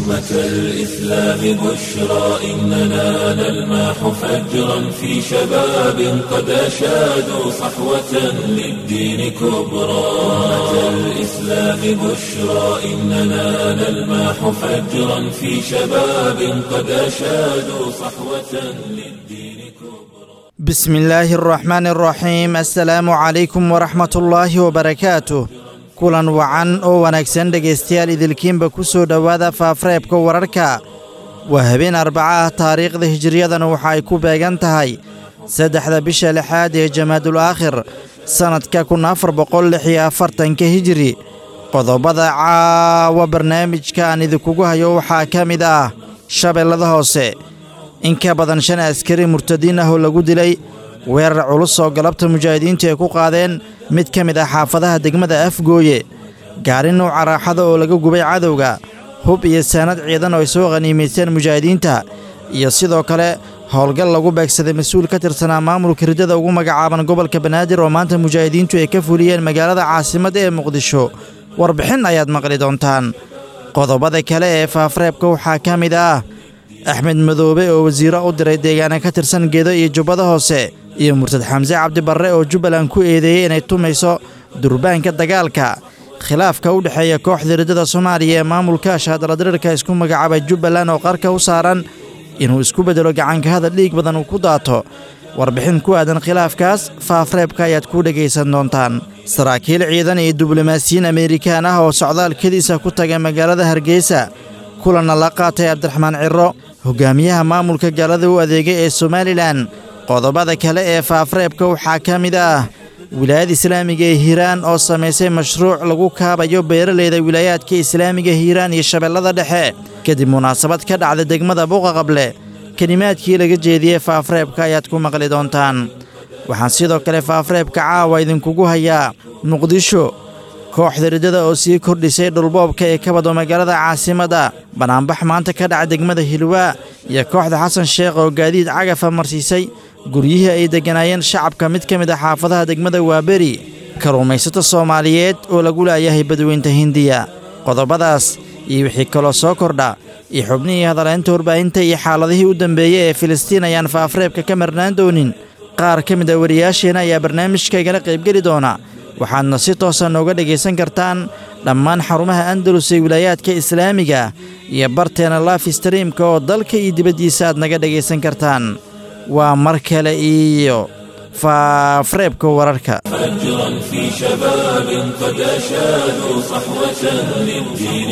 أمة الإسلام بشرى إننا نلمح فجرا في شباب قد أشادوا صحوة للدين كبرى أمة الإسلام بشرى إننا نلمح فجرا في شباب قد أشادوا صحوة للدين كبرى بسم الله الرحمن الرحيم السلaamu calaykum waraxmat ullaahi wabarakaatuh kulan wacan oo wanaagsan dhegaystayaal idilkiinba ku soo dhowaada faafreebka wararka waa habeen arbaca ah taariikhda hijiriyadana waxa ay ku beegan tahay saddexda bisha lixaad ee jamaadul aakhir sannadka kun afar boqol lix iyo afartanka hijiri qodobada caawa barnaamijka aan idinkugu hayo waxaa ka mid ah shabeellada hoose in ka badan shan askari murtadiin ah oo lagu dilay weerar culus oo galabta mujaahidiintu ay ku qaadeen mid ka mid ah xaafadaha degmada afgooye gaari nuuca raaxada oo laga gubay cadowga hub iyo saanad ciidan oo ay soo qhaniimaysteen mujaahidiinta iyo sidoo kale howlgal lagu beegsaday mas-uul ka tirsanaa maamulka riddada ugu magacaaban gobolka banaadir oo maanta mujaahidiintu ay ka fuliyeen magaalada caasimadda ee muqdisho warbixin ayaad maqli doontaan qodobada kale ee faafreebka waxaa ka mid ah axmed madoobe oo wasiiro u diray deegaana ka tirsan geedo iyo jubbada hoose iyo murtad xamse cabdibarre oo jubbaland ku eedeeyey inay tumayso durbaanka dagaalka khilaafka u dhexeeya kooxda riddada soomaaliya ee maamulka shaadaladirirka isku magacaabay jubbaland oo qarka u saaran inuu isku beddelo gacanka hadal dhiig badan uu ku daato warbixin ku aadan khilaafkaas faafreebka ayaad ku dhegaysan doontaan saraakiil ciidan iyo diblomaasiyiin ameerikaan ah oo socdaalkadiisa ku tagay magaalada hargeysa kulanna la qaatay cabdiraxmaan ciro hogaamiyaha maamulka gaalada u adeegay ee somalilan qodobada kale ee faafreebka waxaa ka mid ah wilaayada islaamiga ee hiiraan oo samaysay mashruuc lagu kaabayo beeralayda wilaayaadka islaamiga hiiraan iyo shabeellada dhexe kadib munaasabad ka dhacda degmada buqaqable kelimaadkii laga jeediyey faafreebka ayaad ku maqli doontaan waxaan sidoo kale faafreebka caawa idinkugu hayaa muqdisho kooxda riddada oo sii kordhisay dhulboobka ee ka wado magaalada caasimadda banaanbax maanta ka dhaca degmada hilwaa iyo kooxda xasan sheekh oo gaadiid cagafa marsiisay guryihii ay degganaayeen shacabka mid ka mid ah xaafadaha degmada waaberi kalluumaysato soomaaliyeed oo lagu laayahay badweynta hindiya qodobadaas iyo wixii kaloo soo kordha iyo xubnihii hadaleynta warbaahinta iyo xaaladihii u dambeeyey ee filistiin ayaan faafreebka ka marnaan doonin qaar ka mid a wariyaasheenna ayaa barnaamijka igala qaybgeli doona waxaadna si toosa nooga dhegaysan kartaan dhammaan xarumaha andalus ee wilaayaadka islaamiga iyo barteena laf streamka oo dalka iyo dibaddiisa aad naga dhegaysan kartaan waa mar kale iyo faafreebka wararka فجرا في شباب قد أشادوا صحوة للدين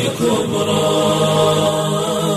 كبرى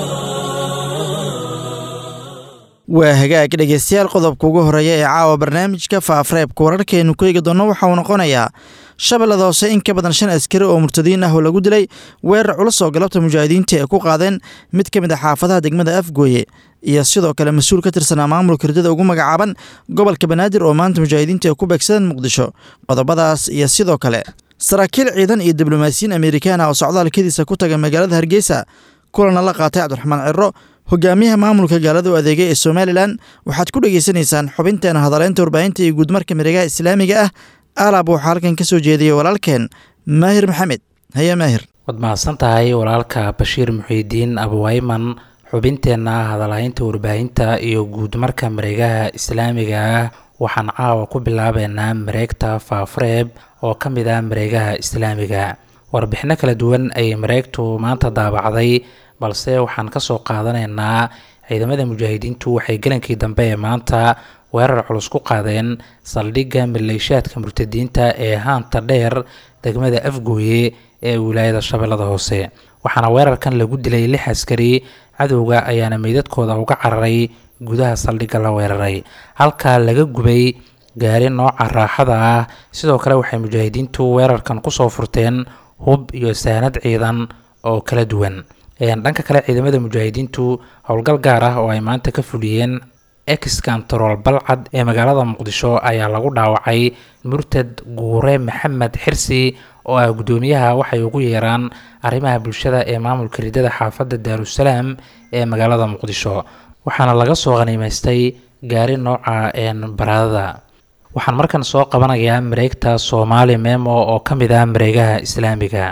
waa hagaag dhegaystayaal qodobka ugu horreeya ee caawa barnaamijka faafreebka wararkeenu ku eegi doonno waxa uu noqonayaa shabeellada hoose in ka badan shan askari oo murtadiin ah oo lagu dilay weerar culus oo galabta mujaahidiinta ay ku qaadeen mid ka mid ah xaafadaha degmada afgooye iyo sidoo kale mas-uul ka tirsanaa maamulka riddada ugu magacaaban gobolka banaadir oo maanta mujaahidiinta ay ku beegsadeen muqdisho qodobadaas iyo sidoo kale saraakiil ciidan iyo diblomaasiyiin amerikaan ah oo socdaalkadiisa ku taga magaalada hargeysa kulana la qaatay cabdiraxmaan ciro hogaamiyaha maamulka gaalada u adeegay ee somalilan waxaad ku dhegaysanaysaan xubinteena hadaleynta warbaahinta iyo guudmarka miregaha islaamiga ah alaab waxaa halkan ka soo jeediyey walaalkeen maahir maxamed haye maahir waad mahadsan tahay walaalka bashiir muxiidiin abuwayman xubinteenna hadalhaynta warbaahinta iyo guudmarka mareegaha islaamiga ah waxaan caawa ku bilaabeynaa mareegta faafreeb oo ka mid ah mareegaha islaamiga warbixino kala duwan ayay mareegtu maanta daabacday balse waxaan kasoo qaadanaynaa ciidamada mujaahidiintu waxay galankii dambe ee maanta weerar culus ku qaadeen saldhigga maleeshiyaadka murtadiinta ee haanta dheer degmada afgooye ee wilaayada shabeellada hoose waxaana weerarkan lagu dilay lix askari cadowga ayaana meydadkooda uga cararay gudaha saldhigga la weeraray halkaa laga gubay gaari nooca raaxada ah sidoo kale waxay mujaahidiintu weerarkan kusoo furteen hub iyo saanad ciidan oo kala duwan dhanka kale ciidamada mujaahidiintu howlgal gaar ah oo ay maanta ka fuliyeen ex kantarool balcad ee magaalada muqdisho ayaa lagu dhaawacay murtad guure maxamed xirsi oo ah guddoomiyaha waxay ugu yeeraan arrimaha bulshada ee maamulka ridada xaafadda daarusalaam ee magaalada muqdisho waxaana laga soo qaniimaystay gaari nooca baraadada waxaan markan soo qabanayaa mareegta soomaali memo oo ka mid ah mareegaha islaamiga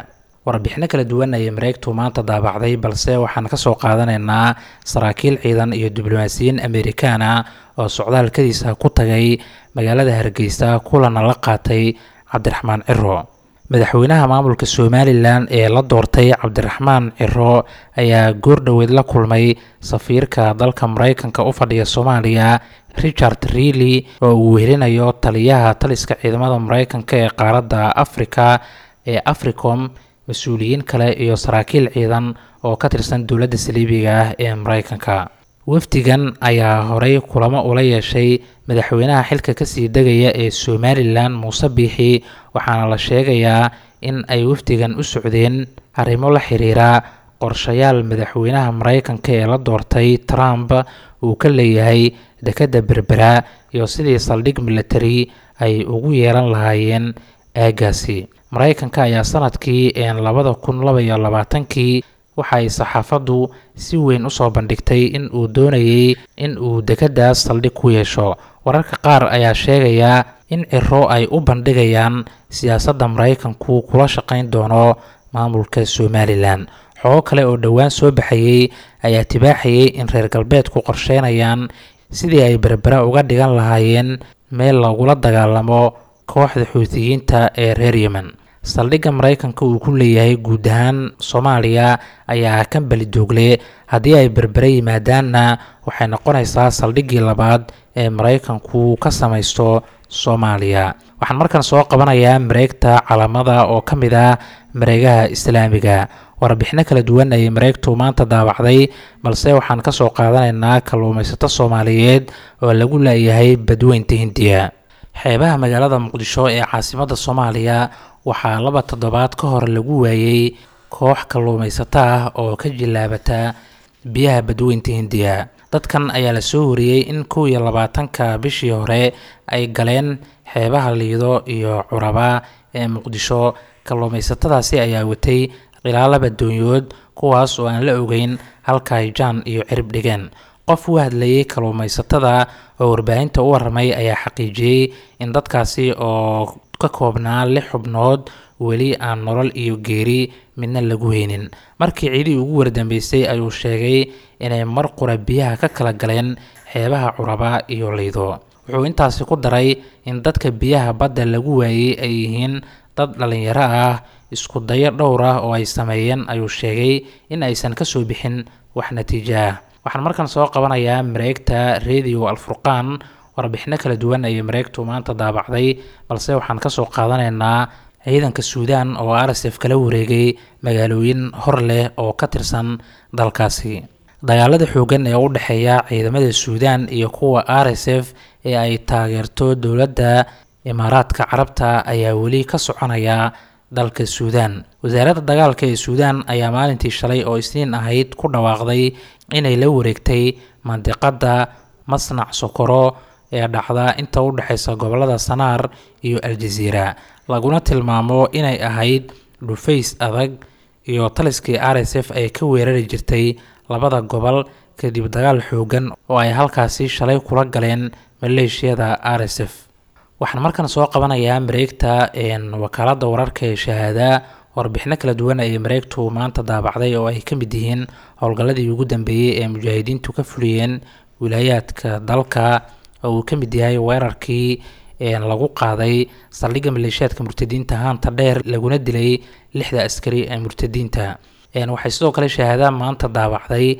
warbixino kala duwan ayay mareegtu maanta daabacday balse waxaan kasoo qaadanaynaa saraakiil ciidan iyo diblomaasiyiin amerikaana oo socdaalkadiisa ku tagay magaalada hargeysa kulana la qaatay cabdiraxmaan ciro madaxweynaha maamulka somalilan ee la doortay cabdiraxmaan ciro ayaa goordhoweed la kulmay safiirka dalka mareykanka u fadhiya soomaaliya richard reely oo uu wehelinayo taliyaha taliska ciidamada mareykanka ee qaaradda afrika ee africom mas-uuliyiin kale iyo saraakiil ciidan oo ka tirsan dowladda saliibiga ah ee mareykanka wafdigan ayaa horey kulamo ula yeeshay madaxweynaha xilka kasii degaya ee somalilan muuse biixi waxaana la sheegayaa in ay wafdigan u socdeen arrimo la xiriira qorshayaal madaxweynaha mareykanka ee la doortay trump uu ka leeyahay dekadda berbera iyo sidii saldhig military ay ugu yeelan lahaayeen aagaasi mareykanka ayaa sanadkii labada kun laba iyo labaatankii waxa ay saxaafaddu si weyn usoo bandhigtay in uu doonayay in uu dekadaas saldhig ku yeesho wararka qaar ayaa sheegaya in ciro ay u bandhigayaan siyaasadda mareykanku kula shaqayn doono maamulka somalilan xogo kale oo dhowaan soo baxayey ayaa tibaaxayay in reer galbeedku qorsheynayaan sidii ay berbera uga dhigan lahaayeen meel lagula dagaalamo kooxda xuutiyiinta ee reer yemen saldhigga mareykanka uu ku leeyahay guud ahaan soomaaliya ayaa kan belidoogle haddii ay berbere yimaadaanna waxay noqonaysaa saldhiggii labaad ee mareykanku ka samaysto soomaaliya waxaan markan soo qabanayaa mareegta calaamada oo ka mid ah mareegaha islaamiga warbixino kala duwan ayay mareegtu maanta daawacday balse waxaan kasoo qaadanaynaa kalluumaysato soomaaliyeed oo lagu leeyahay badweynta hindiya xeebaha magaalada muqdisho ee caasimada soomaaliya waxaa laba toddobaad ka hor lagu waayey koox kalluumaysato ah oo ka jilaabata biyaha badweynta hindiya dadkan ayaa la soo wariyey in kow iyo labaatanka bishii hore ay galeen xeebaha liido iyo curaba ee muqdisho kalluumaysatadaasi ayaa watay ilaa laba doonyood kuwaas oo aan la ogeyn halka ay jaan iyo cirib dhigeen qof u hadlayay kalluumaysatada oo warbaahinta u waramay ayaa xaqiijiyey in dadkaasi oo ka koobnaa lix xubnood weli aan nolol iyo geeri midna lagu heynin markii ciidii ugu wardambeysay ayuu sheegay inay mar qura biyaha ka kala galeen xeebaha curaba iyo liido wuxuu intaasi ku daray in dadka biyaha badda lagu waayey ay yihiin dad dhalinyaro ah isku dayo dhowr ah oo ay sameeyeen ayuu sheegay in aysan kasoo bixin wax natiijo ah waxaan markan soo qabanayaa mareegta radio alfurqaan warbixino kala duwan ayay mareegtu maanta daabacday balse waxaan kasoo qaadanaynaa ciidanka suudaan oo r s f kala wareegay magaalooyin hor leh oo ka tirsan dalkaasi dagaalada xoogan ee u dhexeeya ciidamada suudaan iyo kuwa r s f ee ay taageerto dowladda imaaraadka carabta ayaa weli ka soconaya dalka suudaan wasaaradda dagaalka ee suudaan ayaa maalintii shalay oo isniin ahayd ku dhawaaqday inay la wareegtay mandiqadda masnac sokoro ee dhacda inta u dhexeysa gobolada sanaar iyo aljaziira laguna tilmaamo inay ahayd dhufays adag iyo taliskii r s f ay ka weerari jirtay labada gobol kadib dagaal xoogan oo ay halkaasi shalay kula galeen maleeshiyada r s f waxaan markan soo qabanayaa mareegta wakaalada wararka ee shahaada warbixino kala duwan ayay mareegtu maanta daabacday oo ay ka mid yihiin howlgalladii ugu dambeeyey ee mujaahidiintu ka fuliyeen wilaayaadka dalka oo uu ka mid yahay weerarkii lagu qaaday saldhigga maleeshiyaadka murtadiinta haanta dheer laguna dilay lixda askari ee murtadiinta waxay sidoo kale shahaada maanta daabacday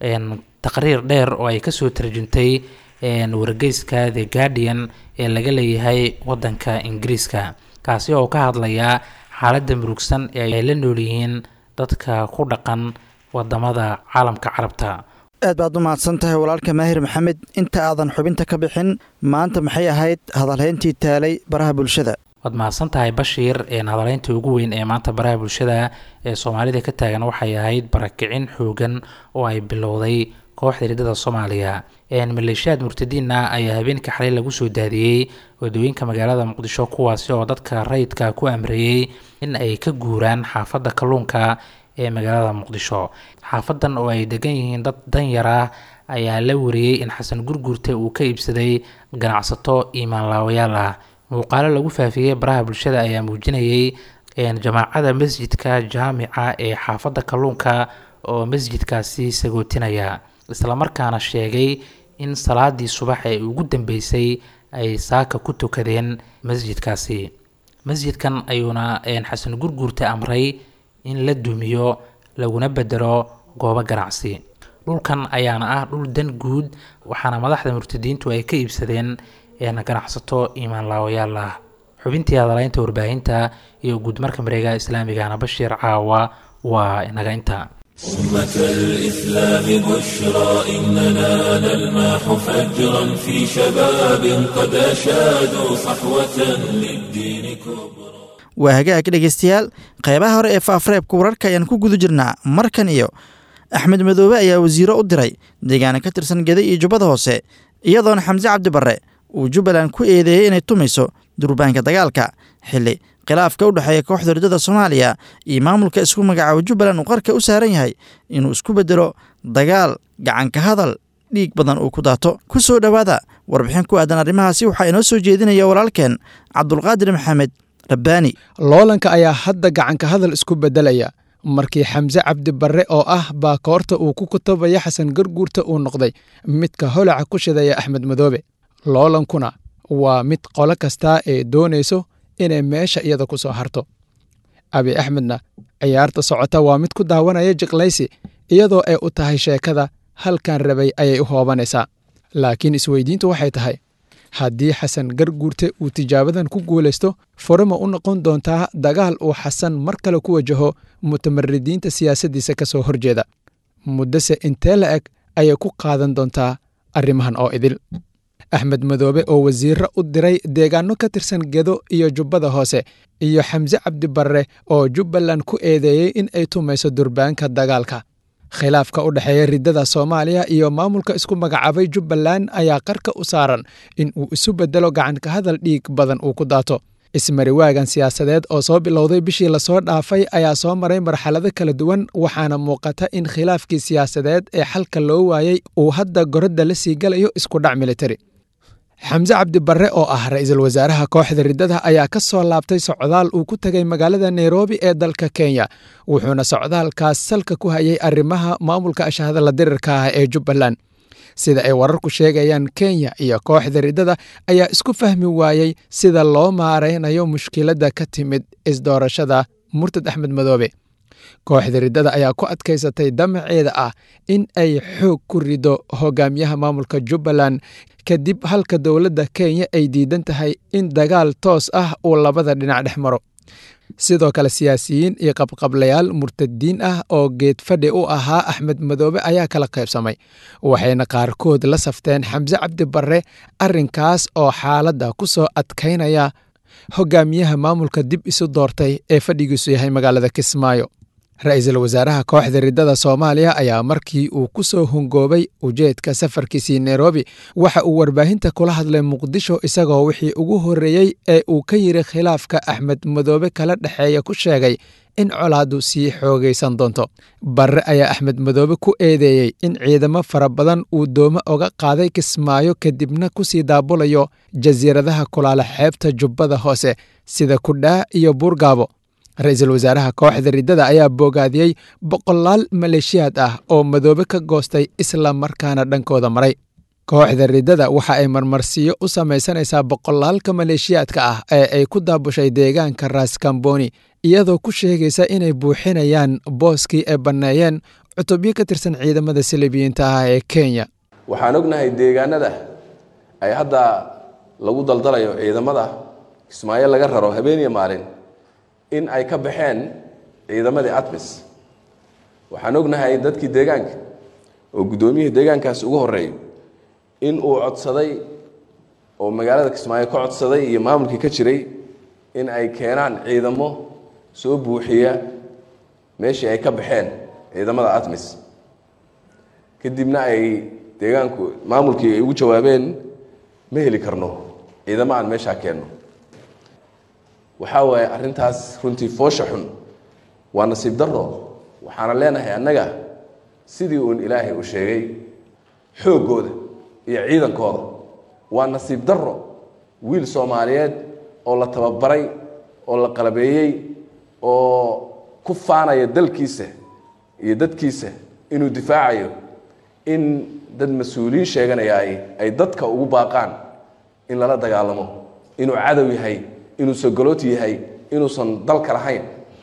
taqriir dheer oo ay kasoo tarjuntay wargeyska the guardian ee laga leeyahay wadanka ingiriiska kaasi oo ka hadlaya xaaladda murugsan ee ay la nool yihiin dadka ku dhaqan wadamada caalamka carabta aad baad u mahadsan tahay walaalka maahir maxamed inta aadan xubinta ka bixin maanta maxay ahayd hadalhayntii taalay baraha bulshada waad mahadsan tahay bashiir hadaleynta ugu weyn ee maanta baraha bulshada ee soomaalida ka taagan waxay ahayd barakicin xoogan oo ay bilowday kooxda ridada soomaaliya maleeshiyaad murtadiina ayaa habeenka xalay lagu soo daadiyey wadooyinka magaalada muqdisho kuwaasi oo dadka rayidka ku amreeyey in ay ka guuraan xaafadda kalluunka ee magaalada muqdisho xaafadan oo ay degan yihiin dad danyar ah ayaa la wariyey in xasan gurgurte uu ka iibsaday ganacsato iimaanlaawayaal ah muuqaalo lagu faafiyey baraha bulshada ayaa muujinayay jamaacada masjidka jaamica ee xaafadda kalluunka oo masjidkaasi sagootinaya islamarkaana sheegay in salaadii subax ee ugu dambeysay ay saaka ku tukadeen masjidkaasi masjidkan ayuuna xasan gurguurta amray in la dumiyo laguna bedelo goobo ganacsi dhulkan ayaana ah dhul dan guud waxaana madaxda murtadiintu ay ka iibsadeen ganacsato iimaan laawayaal ah xubintii hadalaynta warbaahinta iyo guudmarka mareegaha islaamigana bashiir caawa waa inaga inta أمة الإسلام بشرى إننا نلمح فجرا في شباب قد أشادوا صحوة للدين كبرى waa hagaag dhegeystayaal qeybaha hore ee faafareebka wararka ayaan ku guda jirnaa markan iyo axmed madoobe ayaa wasiiro u diray deegaana ka tirsan geda iyo jubbada hoose iyadoona xamse cabdi barre uu jubbaland ku eedeeyey inay tumayso durbaanka dagaalka xilli khilaafka u dhexeeya kooxda ridada soomaaliya iyo maamulka isku magacaabo jubbaland uu qarka u saaran yahay inuu isku beddelo dagaal gacanka hadal dhiig badan uu ku daato ku soo dhowaada warbixin ku aadan arrimahaasi waxaa inoo soo jeedinaya walaalkeen cabdulqaadir maxamed rabbaani loolanka ayaa hadda gacanka hadal isku beddelaya markii xamse cabdi barre oo ah baakoorta uu ku kutubaya xasan garguurta uu noqday midka holaca ku shidaya axmed madoobe loolankuna waa mid qolo kastaa ee doonayso inay meesha iyada ku soo harto abi axmedna ciyaarta socota waa mid ku daawanaya jiqlaysi iyadoo ay u tahay sheekada halkan rabay ayay u hoobanaysaa laakiin isweydiintu waxay tahay haddii xasan garguurte uu tijaabadan ku guulaysto furama u noqon doontaa dagaal uu xasan mar kale ku wajaho mutamaridiinta siyaasaddiisa ka soo horjeeda muddose intee la eg ayay ku qaadan doontaa arrimahan oo idil axmed madoobe oo wasiirro u diray deegaanno ka tirsan gedo iyo jubbada hoose iyo xamse cabdi barre oo jubbaland ku eedeeyey in ay tumayso durbaanka dagaalka khilaafka u dhexeeya riddada soomaaliya iyo maamulka isku magacaabay jubbaland ayaa qarka u saaran in uu isu beddelo gacanka hadal dhiig badan uu ku daato ismariwaagan siyaasadeed oo soo bilowday bishii lasoo dhaafay ayaa soo maray marxalado kala duwan waxaana muuqata in khilaafkii siyaasadeed ee xalka loo waayey uu hadda goradda la sii galayo isku dhac militari xamse cabdi barre oo ah ra'iisul wasaaraha kooxda riddada ayaa ka soo laabtay socdaal uu ku tegay magaalada nairobi ee dalka kenya wuxuuna socdaalkaas salka ku hayay arrimaha maamulka ashahadala dirirka ah ee jubbaland sida ay wararku sheegayaan kenya iyo kooxda riddada ayaa isku fahmi waayey sida loo maaraynayo mushkiladda ka timid isdoorashada murtad axmed madoobe kooxda riddada ayaa ku adkaysatay damaceeda ah in ay xoog ku rido hogaamiyaha maamulka jubbaland kadib halka dowladda kenya ay diidan tahay in dagaal toos ah uu labada dhinac dhex maro sidoo kale siyaasiyiin iyo qabqablayaal murtadiin ah oo geed fadhi u ahaa axmed madoobe ayaa kala qaybsamay waxayna qaarkood la safteen xamse cabdi barre arrinkaas oo xaaladda ku soo adkaynaya hogaamiyaha maamulka dib isu doortay ee fadhigiisu yahay magaalada kismaayo ra-iisul wasaaraha kooxda riddada soomaaliya ayaa markii uu ku soo hungoobay ujeedka safarkiisii nairobi waxa uu warbaahinta kula hadlay muqdisho isagoo wixii ugu horreeyey ee uu ka yiri khilaafka axmed madoobe kala dhexeeya ku sheegay in colaaddu sii xoogaysan doonto barre ayaa axmed madoobe ku eedeeyey in ciidamo fara badan uu doomo oga qaaday kismaayo kadibna kusii daabulayo jasiiradaha kulaala xeebta jubbada hoose sida kudhaa iyo buurgaabo ra-iisul wasaaraha kooxda riddada ayaa boogaadiyey boqolaal maleeshiyaad ah oo madoobe ka goostay isla markaana dhankooda maray kooxda riddada waxa ay marmarsiyo u samaysanaysaa boqolaalka maleeshiyaadka ah ee ay ku daabushay deegaanka raaskamboni iyadoo ku sheegaysa inay buuxinayaan booskii ay banneeyeen cutubyo ka tirsan ciidamada salibiyiinta ah ee kenya waxaan ognahay deegaanada ay hadda lagu daldalayo ciidamada kismaayo laga raro habeeniya maalin in ay ka baxeen ciidamadii atmis waxaan ognahay dadkii deegaanka oo guddoomiyihii deegaankaas ugu horreeyo in uu codsaday oo magaalada kismaayo ka codsaday iyo maamulkii ka jiray in ay keenaan ciidamo soo buuxiya meeshii ay ka baxeen ciidamada atmis kadibna ay deegaanku maamulkii ay ugu jawaabeen ma heli karno ciidamo aan meeshaa keenno waxaa waaye arrintaas runtii foosha xun waa nasiib daro waxaana leenahay annaga sidii uun ilaahay uu sheegay xooggooda iyo ciidankooda waa nasiib daro wiil soomaaliyeed oo la tababaray oo la qalabeeyey oo ku faanaya dalkiisa iyo dadkiisa inuu difaacayo in dad mas-uuliyiin sheeganaya ay ay dadka ugu baaqaan in lala dagaalamo inuu cadow yahay inuu sogolooti yahay inuusan dalka lahayn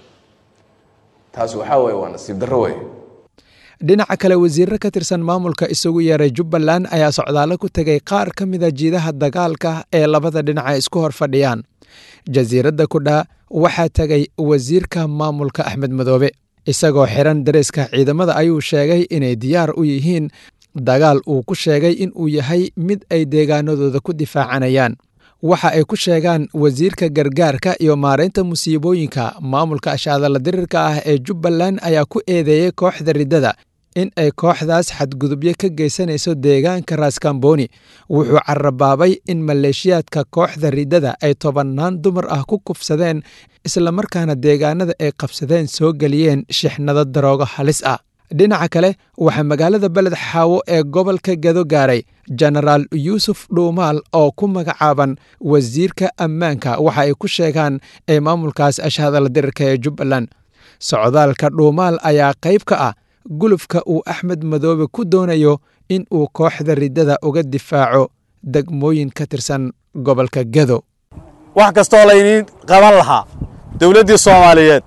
taasi waxaa waye waa nasiib darro wey dhinaca kale wasiirro ka tirsan maamulka isagu yeeray jubbaland ayaa socdaallo ku tegay qaar ka mida jiidaha dagaalka ee labada dhinac ay isku hor fadhiyaan jasiiradda kudhaa waxaa tegay wasiirka maamulka axmed madoobe isagoo xiran dareeska ciidamada ayuu sheegay inay diyaar u yihiin dagaal uu ku sheegay in uu yahay mid ay deegaanadooda ku difaacanayaan waxa ay ku sheegaan wasiirka gargaarka iyo maaraynta musiibooyinka maamulka ashaadala dirirka ah ee jubbaland ayaa ku eedeeyey kooxda riddada in ay kooxdaas xadgudubyo ka geysanayso deegaanka raaskambooni wuxuu carabaabay in maleeshiyaadka kooxda riddada ay tobannaan dumar ah ku kufsadeen islamarkaana deegaanada ay qabsadeen soo geliyeen shixnado daroogo halis ah dhinaca kale waxaa magaalada beled xaawo ee gobolka gado gaaray jenaraal yuusuf dhuumaal oo ku magacaaban wasiirka ammaanka waxa ay ku sheegaan ee maamulkaas ashhadala dirirka ee jubbaland socdaalka dhuumaal ayaa qayb ka ah gulufka uu axmed madoobe ku doonayo in uu kooxda riddada uga difaaco degmooyin ka tirsan gobolka gado wax kastoo layniin qaban lahaa dowladdii soomaaliyeed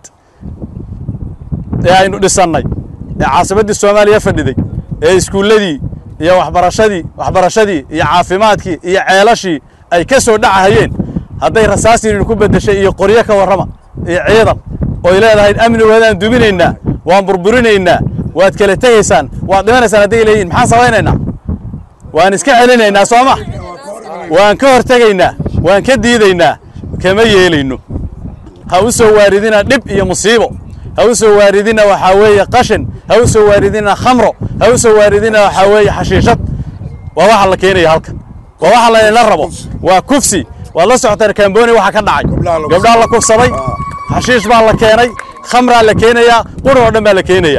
ee aynu dhisannay ee caasimaddii soomaaliya fadhiday ee iskuulladii iyo waxbarashadii waxbarashadii iyo caafimaadkii iyo ceelashii ay ka soo dhacahayeen hadday rasaasiinin ku beddeshay iyo qoryo ka warrama iyo ciidan oy leedahay amnigoodaan duminaynaa waan burburinaynaa waad kala tegaysaan waad dhimanaysaan hadday leeyihin maxaan samaynaynaa waan iska celinaynaa soo ma waan ka hortegaynaa waan ka diidaynaa kama yeelayno ha u soo waaridina dhib iyo musiibo ha u soo waaridina waxaa weeye qashin ha u soo waaridina khamro ha u soo waaridina waxaa weeye xashiishad waa waxa la keenaya halkan waa waxa laydinla rabo waa kufsi waad la socotaan kamboni waxa ka dhacay gabdhaa la kufsaday xashiish baa la keenay khamraa la keenayaa qurun oo dhan baa la keenayaa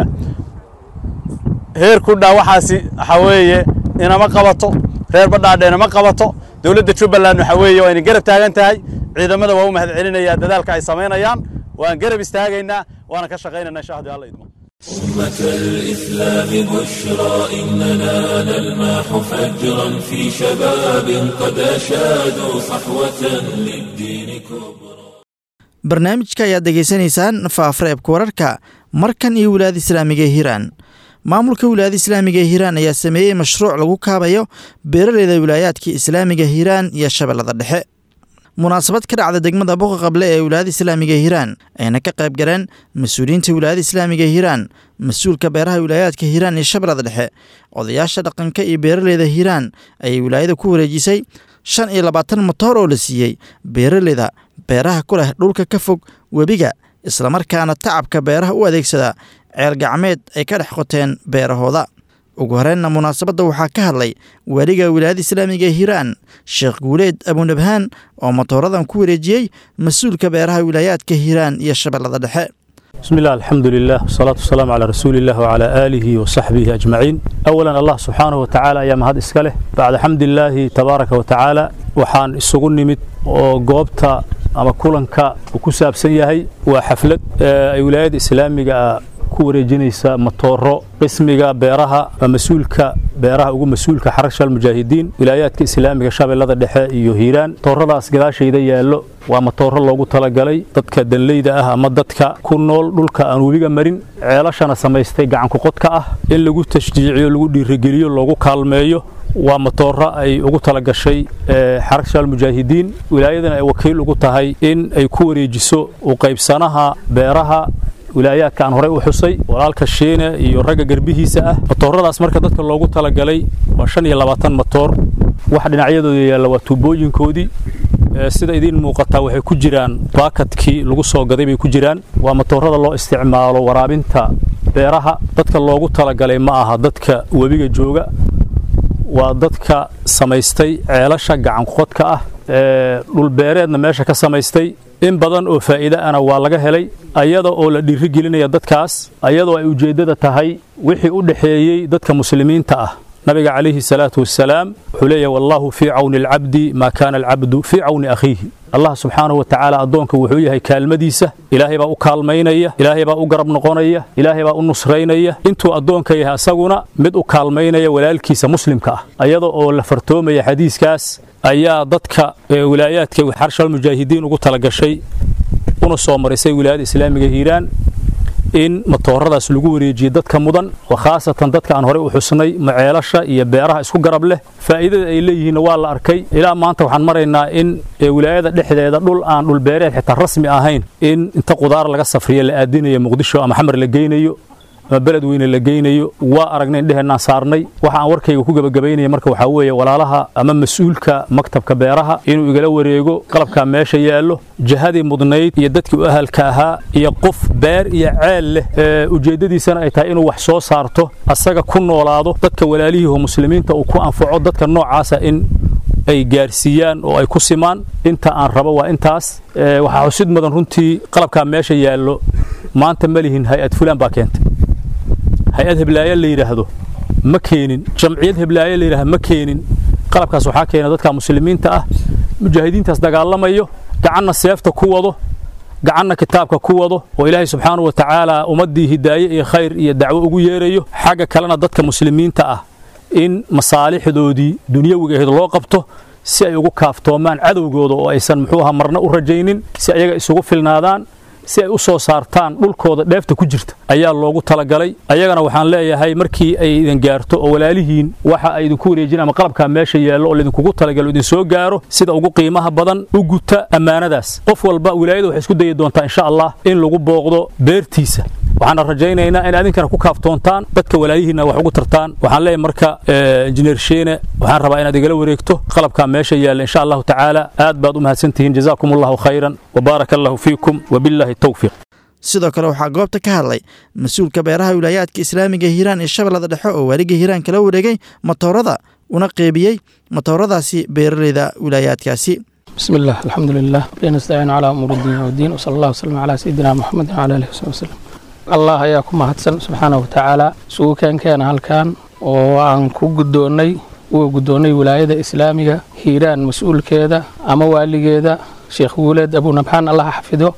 heer kudhaa waxaasi waxaa weeye inama qabato reer badhaadhe inama qabato dowladda jubbaland waxaa weeye waa inay garab taagan tahay ciidamada waa u mahad celinayaa dadaalka ay samaynayaan waan garab istaagaynaa waana ka shaqaynayna insha haddii alla idmo أمة الإسلام بشرى إننا نلمح فجرا في شباب قد أشادوا صحوة للدين كبرى barnaamijka ayaad degeysanaysaan faafareebka wararka markan iyo wilaayada islaamiga ee hiiraan maamulka wilaayada islaamiga ee hiiraan ayaa sameeyey mashruuc lagu kaabayo beeraleyda wilaayaadka islaamiga hiiraan iyo shabeellada dhexe munaasabad ka dhacda degmada boqa qable ee wilaayada islaamiga ee hiiraan ayna ka qayb galeen mas-uuliyiinta wilaayada islaamiga ee hiiraan mas-uulka beeraha wilaayaadka hiiraan iyo shabeellada dhexe odayaasha dhaqanka iyo beeraleyda hiiraan ayay wilaayada ku wareejisay shan iyo labaatan motoor oo la siiyey beeraleyda beeraha ku leh dhulka ka fog webiga islamarkaana tacabka beeraha u adeegsada ceel gacmeed ay ka dhex qoteen beerahooda ugu horreynna munaasabadda waxaa ka hadlay weliga wilaayada islaamiga ee hiiraan sheekh guuleed abunabhaan oo motooradan ku wareejiyey mas-uulka beeraha wilaayaadka hiiraan iyo shabeellada dhexe بسم الله الحمد لله والصلاة والسلام على رسول الله وعلى آله وصحبه أجمعين أولا الله سبحانه وتعالى أيام هذا إسكاله بعد حمد الله تبارك وتعالى وحان السجن نمت وقوبتا أما كلنك وكساب سيهي وحفلة أي ولايات إسلامية ku wareejinaysa matooro qismiga beeraha waa mas-uulka beeraha ugu mas-uulka xarasha almujaahidiin wilaayaadka islaamiga shabeellada dhexe iyo hiiraan matooradaas gadaashayda yaallo waa matooro loogu talagalay dadka danleyda ah ama dadka ku nool dhulka aan webiga marin ceelashana samaystay gacankuqodka ah in lagu tashjiiciyo lagu dhiirigeliyo loogu kaalmeeyo waa matooro ay ugu talagashay xarasha almujaahidiin wilaayadana ay wakiil ugu tahay in ay ku wareejiso u qaybsanaha beeraha wilaayaadka aan horey u xusay walaalka shiine iyo ragga garbihiisa ah matooradaas marka dadka loogu talagalay waa shan iyo labaatan matoor waxa dhinacyadooda yaalla waa tuubooyinkoodii sida idiin muuqataa waxay ku jiraan baakadkii lagu soo gaday bay ku jiraan waa matoorada loo isticmaalo waraabinta beeraha dadka loogu talagalay ma aha dadka webiga jooga waa dadka samaystay ceelasha gacanqodka ah dhulbeereedna meesha ka samaystay in badan oo faa'iide ana waa laga helay ayada oo la dhiirigelinaya dadkaas ayadoo ay ujeeddada tahay wixii u dhexeeyey dadka muslimiinta ah nabiga calayhi salaatu wassalaam wuxuu leeyahay wallaahu fii cawni alcabdi maa kaana alcabdu fii cawni akhiihi allah subxaanahu wa tacaala addoonka wuxuu yahay kaalmadiisa ilaahay baa u kaalmaynaya ilaahay baa u garab noqonaya ilaahay baa u nusraynaya intuu addoonka yahay asaguna mid u kaalmaynaya walaalkiisa muslimka ah ayada oo la fartoomaya xadiiskaas ayaa dadka wilaayaadka xarshal mujaahidiin ugu talagashay una soo marisay wilaayada islaamiga hiiraan in matooradaas lagu wareejiye dadka mudan oo khaasatan dadka aan horey u xusnay maceelasha iyo beeraha isku garab leh faa'iidada ay leeyihiinna waa la arkay ilaa maanta waxaan maraynaa in wilaayada dhexdeeda dhul aan dhulbeereed xitaa rasmi ahayn in inta qudaar laga safriya la aadinayo muqdisho ama xamar la geynayo ama beled weyne la geynayo waa aragnay indheheenaan saarnay waxa aan warkayga ku gebagabaynaya marka waxaa weeye walaalaha ama mas-uulka maktabka beeraha inuu igala wareego qalabkaa meesha yaallo jihadii mudnayd iyo dadkii u ahalka ahaa iyo qof beer iyo ceel leh ujeeddadiisana ay tahay inuu wax soo saarto asaga ku noolaado dadka walaalihiiho muslimiinta uu ku anfaco dadka noocaasa in ay gaarsiiyaan oo ay ku simaan inta aan rabo waa intaas waxaa xusid mudan runtii qalabkaa meesha yaallo maanta ma lihin hay-ad fulaan baa keentay hay-ad heblaayo la yidhaahdo ma keenin jamciyad heblaayo la yidhahdo ma keenin qalabkaas waxaa keena dadka muslimiinta ah mujaahidiintaas dagaalamayo gacanna seefta ku wado gacanna kitaabka ku wado oo ilaahay subxaanahu wa tacaala ummaddii hidaaye iyo khayr iyo dacwo ugu yeerayo xagga kalena dadka muslimiinta ah in masaalixdoodii dunyawiga ahayd loo qabto si ay ugu kaaftoomaan cadowgooda oo aysan muxuu ahaa marna u rajaynin si ayaga isugu filnaadaan si ay u soo saartaan dhulkooda dheefta ku jirta ayaa loogu talagalay ayagana waxaan leeyahay markii ay idin gaarto oo walaalihiin waxa ay idinku wareejin ama qalabkaa meesha yaallo oo laydinkugu talagalo idin soo gaaro sida ugu qiimaha badan u guta ammaanadaas qof walba wilaayada waxay isku dayi doontaa insha allah in lagu booqdo beertiisa waxaana rajaynaynaa in adinkana ku kaaftoontaan dadka walaayihiinna wax ugu tartaan waxaan leeyahay marka injineer sheene waxaan rabaa inaad igala wareegto qalabkaa meesha yaalla insha allahu tacaala aad baad u mahadsantihiin jazaakum allahu khayran wabaaraka allahu fiikum wabillahi towfiiq sidoo kale waxaa goobta ka hadlay mas-uulka beeraha wilaayaadka islaamiga hiiraan ee shabeellada dhexe oo waaliga hiiraan kala wareegay matoorada una qeybiyey matooradaasi beeraleyda wilaayaadkaasi بسم الله الحمد لله نستعين على أمور الدين والدين وصلى الله وسلم على سيدنا محمد وعلى آله وصحبه وسلم allah ayaa ku mahadsan subxaana wa tacaala isugu keenkeena halkan oo aan ku guddoonnay uga guddoonnay wilaayada islaamiga hiiraan mas-uulkeeda ama waaligeeda sheekh wuuleed abunabxaan allaha xafido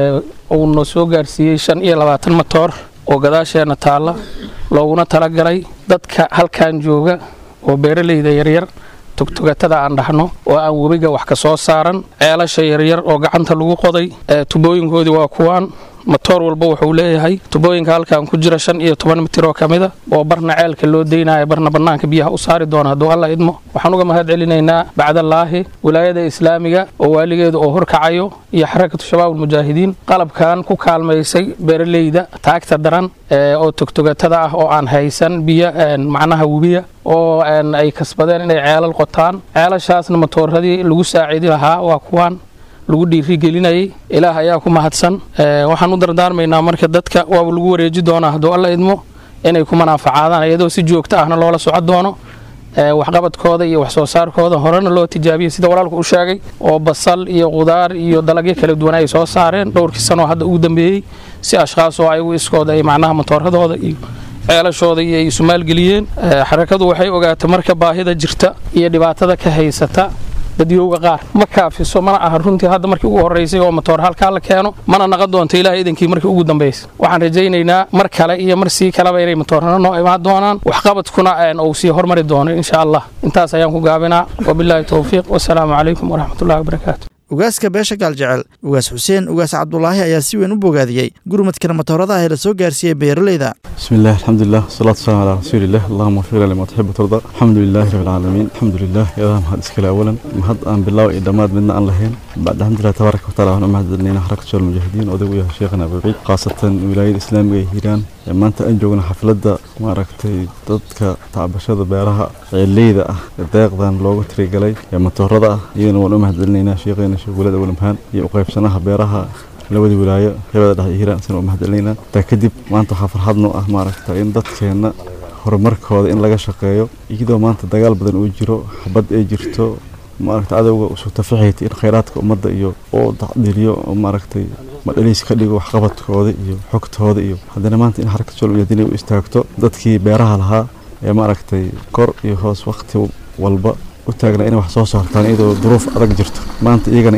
uuna soo gaarsiiyey shan iyo labaatan matoor oo gadaasheenna taalla looguna talagalay dadka halkan jooga oo beeraleyda yaryar tugtugatada aan dhahno oo aan webiga wax ka soo saaran ceelasha yaryar oo gacanta lagu qoday tubooyinkoodii waa kuwaan matoor walba wuxuu leeyahay tubooyinka halkan ku jira shan iyo toban mitir oo ka mida oo barna ceelka loo deynayo barna bannaanka biyaha u saari doona hadduu alla idmo waxaan uga mahad celinaynaa bacdallaahi wilaayada islaamiga oo waaligeeda oo horkacayo iyo xarakatu shabaab almujaahidiin qalabkan ku kaalmaysay beeraleyda taagta daran oo togtogatada ah oo aan haysan biyo macnaha webiya oo ay kasbadeen inay ceelal qotaan ceelashaasna matooradii lagu saaciidi lahaa waa kuwaan lagu dhiirigelinayay ilaah ayaa ku mahadsan waxaan u dardaarmaynaa marka dadka waaba lagu wareeji doonaa hadduu alla idmo inay ku manaafacaadaan iyadoo si joogto ahna loola soco doono waxqabadkooda iyo wax soo saarkooda horena loo tijaabiyey sida walaalku u sheegay oo basal iyo qudaar iyo dalagyo kala duwan ay soo saareen dhowrkii sanoo hadda ugu dambeeyey si ashkhaas oo ayagu iskooda ay macnaha matooradooda iyo ceelashooda iyo ay isu maalgeliyeen xarakadu waxay ogaatay marka baahida jirta iyo dhibaatada ka haysata dadyowga qaar ma kaafiso mana aha runtii hadda markii ugu horeysay oo matoor halkaa la keeno mana naqon doonto ilaah idankii markii ugu dambaysa waxaan rajaynaynaa mar kale iyo mar sii kaleba inay matoorana noo imaan doonaan waxqabadkuna uu sii hormari doono insha allah intaas ayaan ku gaabinaa wabilaahi towfiiq wasalaamu calaykum waraxmatullahi wabarakaatu ugaaska beesha gaaljecel ugaas xuseen ugaas cabdulaahi ayaa si weyn u bogaadiyey gurmadkana matooradaha ee la soo gaarsiiyey beeraleyda بسم الله الحمد لله والصلاة والسلام على رسول الله اللهم اغفر لي ما تحب وترضى الحمد لله رب العالمين الحمد لله يا ذا مهد اسكال اولا مهد ان بالله وإدامات منا ان لهين بعد الحمد لله تبارك وتعالى وانا مهد لنا حركة شغل المجاهدين ودو يا شيخنا ابو عيد خاصة ولاية الاسلامية هيران ما انت انجونا حفلة ما ركتي ضدك تعبشة بيرها الليدة deeqdan loogu tirigalay ee matoorada ah iyadana waan u mahadcelinaynaa sheekheena sheekh walad awalmhaan iyo u qaybsanaha beeraha labadii wilaayo qeybada dhexe hiiraan isna u mahadcelinaynaa taa kadib maanta waxaa farxad noo ah maaragta in dadkeenna horumarkooda in laga shaqeeyo iyadoo maanta dagaal badan uu jiro xabad ay jirto maaragta cadowga usoo tafaxayta in khayraadka ummadda iyo oo tacdiliyo oo maaragtay madhaliis ka dhigo waxqabadkooda iyo xogtooda iyo haddana maanta in xarakad shol mujaahidiin ay u istaagto dadkii beeraha lahaa ee maaragtay kor iyo hoos waqti walba u taagnaa inay wax soo saartaan iyadoo duruuf adag jirto maanta iyagana inay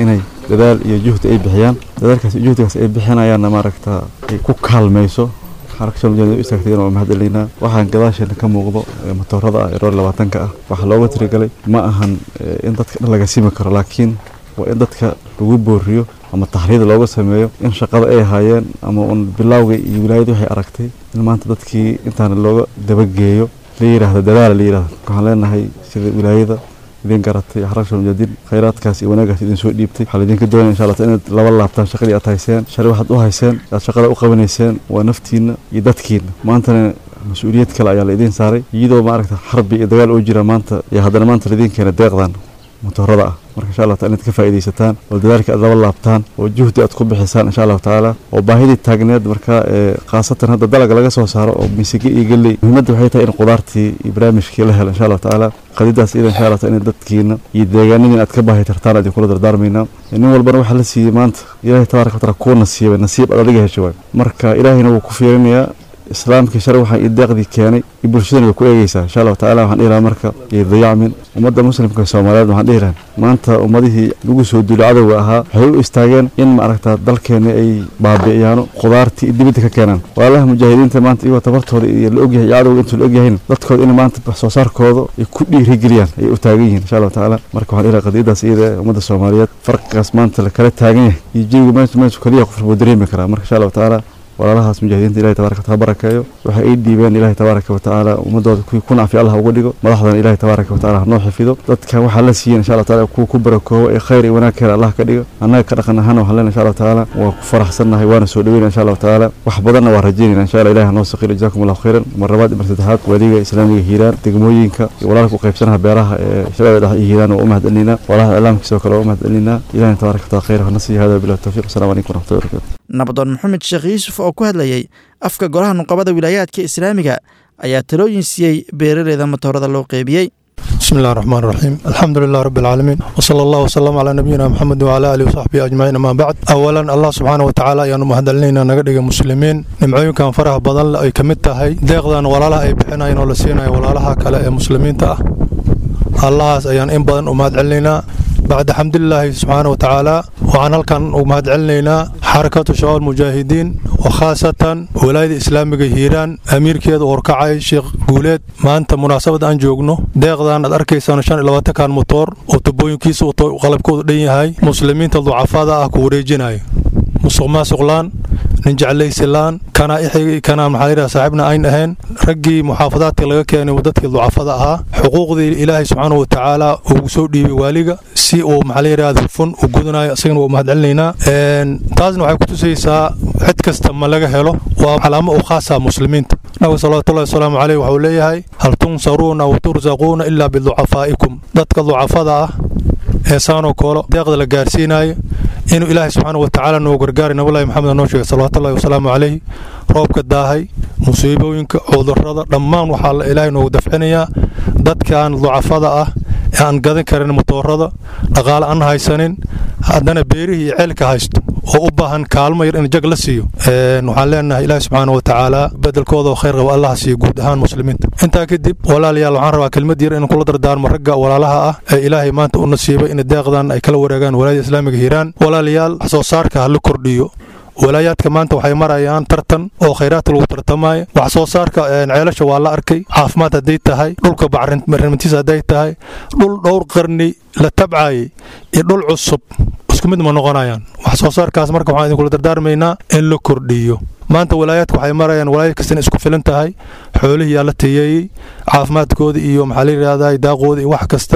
dadaal iyo juhdi ay bixiyaan dadaalkaas iyo juhdigaas ay bixinayaanna maaragta ay ku kaalmayso xarakasha mujahidin u istaagtayna waa mahadcelinaa waxaan gadaasheena ka muuqdo matoorada ah ee roor labaatanka ah waxaa looga tirigalay ma ahan in dadka dhan laga simi karo laakiin waa in dadka lagu booriyo ama taxriid looga sameeyo in shaqada ay haayeen ama un bilowga iyo wilaayadii waxay aragtay in maanta dadkii intaana looga dabageeyo la yidhaahdo dadaala la yidhahdo waxaan leenahay sida wilaayada idin garatay xarakasha mujahidin khayraadkaas iyo wanaagaas idin soo dhiibtay waxaa laidinka doonaya insha allah inaad laba laabtaan shaqadii aad hayseen shari waxaad u hayseen aad shaqada u qabanayseen waa naftiina iyo dadkiina maantana mas-uuliyad kale ayaa la idiin saaray iyadoo maaragta xarbi iyo dagaal oo jira maanta iyo haddana maanta laidiin keena deeqdan motorada ah marka insha allah taala inaad ka faa'iidaysataan oo dadaalka aad laba laabtaan oo juhdi aad ku bixisaan insha allahu tacaala oo baahidii taagneed marka khaasatan hadda dalaga laga soo saaro oo misige iyo galley muhiimadda waxay tahay in qudaartii iyo barnaamijkii la helo insha allahu tacaala qadidaas iyada insha allah taala in dadkiina iyo deegaanadin aad ka baahi tartaan aad kula dardaarmaynaa nin walbana waxaa la siiyey maanta ilaahay tabaaraka wa taala kuu nasiibay nasiib aad adiga hesho waay marka ilaahayna wuu ku fiirinayaa islaamkii shalay waxaa ii deeqdii keenay iyo bulshadana way ku eegeysaa insha allahu tacala waxaan dhihi lahaa marka iyo dayacmin ummadda muslimka soomaaliyeed waxaan dhihi lahaa maanta ummadihii lagu soo duulay cadowga ahaa waxay u istaageen in maaragta dalkeena ay baabi'iyaan qudaartii iyo dibadda ka keenaan walaalaha mujaahidiinta maanta iyagoo tabartooda iyo la ogyahay iyo cadowga intuu la ogyahayna dadkooda in maanta wax soo saarkooda ay ku dhiirigeliyaan ayay u taagan yihiin insha allahu tacaala marka waxaan dhihi lahaa qadiyadaas iyada ee ummadda soomaaliyeed farqigaas maanta la kala taagan yahay iyo jawiga meesha meesha kaliya qofka wuu dareemi karaa marka insha allahu tacaala walaalahaas mujaahidiinta ilahay tabaraka wataala barakeeyo waxay ay dhiibeen ilahay tabaaraka watacaala ummadooda kuwii ku nacfi allah uga dhigo madaxdana ilahay tabaaraka watacaala hanoo xafido dadka waxaa la siiyen insha allah taala kuwa ku barakoobo ee khayr iyo wanaag keena allah ka dhigo annaga ka dhaqan ahaana waxaan leenahay insha allah tacaala waa ku faraxsannahay waana soo dhaweyna insha allahu tacaala wax badanna waa rajaynayna insha allah ilahi hanoo saqiro jazakum allahu khayran mar labaad mar saddexaad waadiga islaamiga hiiraan degmooyinka iyo walaalka u qaybsanaha beeraha ee shabeelle dhexe iyo hiiraan waa u mahadcelinaa walaalaha iclaamkiisa oo kale waa u mahadcelinaa ilahina tabaaraka wataala khayr hana siiya hada bilah tawfiq assalamu calaykum waraxmatullahi wabarakatu nabdoon maxamed sheekh yuusuf oo ku hadlayay afka golaha nuqabada wilaayaadka islaamiga ayaa talooyin siiyey beeraleyda matoorada loo qeybiyey بسم الله الرحمن الرحيم الحمد لله رب العالمين وصلى الله وسلم على نبينا محمد وعلى اله وصحبه اجمعين اما بعد اولا الله سبحانه وتعالى ayaanu mahadcelinayna naga dhigay muslimiin nimcooyinkan faraha badan ay ka mid tahay deeqdan walaalaha ay bixinayeen oo la siinayo walaalaha kale ee muslimiinta ah allahaas ayaan in badan u mahadcelinaynaa bacda xamdulilaahi subxaana watacaala waxaan halkan u mahadcelinaynaa xarakatu shabaab mujaahidiin oo khaasatan walaayada islaamiga hiiraan amiirkeeda u horkacay sheekh guuleed maanta munaasabad aan joogno deeqdan aad arkaysaan shan iyo labaatankan motoor oo tubooyinkiisa qalabkoodu dhan yahay muslimiinta ducafada ah ku wareejinayo musuq maasuqlaan nin jeclaysilaan kana ixigi kana maxaa yidhaha saaxiibna ayn ahayn raggii muxaafadaadka laga keenay dadkii ducafada ahaa xuquuqdii ilaahay subxaanahu watacaala ugu soo dhiibay waaliga si uu maxaa la yidhahda hufun u gudanayo isagana waa mahadcelinaynaa taasna waxay kutusaysaa cid kasta ma laga helo waa calaamo u khaasa muslimiinta nabiga salawatullahi wasalaamu caleyh waxuu leeyahay hal tunsaruuna wa tursaquuna ilaa biducafaa'ikum dadka ducafada ah ee saanoo koolo deeqda la gaarsiinayo inuu ilaahay subxaana watacaala noo gargaaray nabulahi maxamed noo sheegay salawatullahi wasalaamu caleyh roobka daahay musiibooyinka cudurrada dhammaan waxaa ilaahay noogu dafcinayaa dadkan ducafada ah ee aan gadan karin motoorada dhaqaale aan haysanin haddana beerihii iyo ceelka haysto oo u baahan kaalmo yar in jag la siiyo waxaan leenahay ilaahi subxaana watacaala bedelkooda oo khayr qaba allaha siiyo guud ahaan muslimiinta intaa kadib walaalayaal waxaan rabaa kelmad yar in kula dardaarmo ragga walaalaha ah ee ilaahay maanta u nasiibay in deeqdan ay kala wareegaan walaayada islaamiga hiiraan walaalayaal wax soo saarka ha la kordhiyo walaayaadka maanta waxay marayaan tartan oo khayraadka lagu tartamaayo wax soo saarka ceelasha waa la arkay caafimaad hadday tahay dhulka bacrintiisa hadday tahay dhul dhowr qarni la tabcaayay iyo dhul cusub isku mid ma noqonayaan wax soo saarkaas marka waxaan idinkula dardaarmaynaa in la kordhiyo maanta walaayaadka waxay marayaan walaayad kastana isku filan tahay xoolihii yaa la tiyeeyey caafimaadkooda iyo maxaa la yidhahdaa daaqooda iyo wax kasta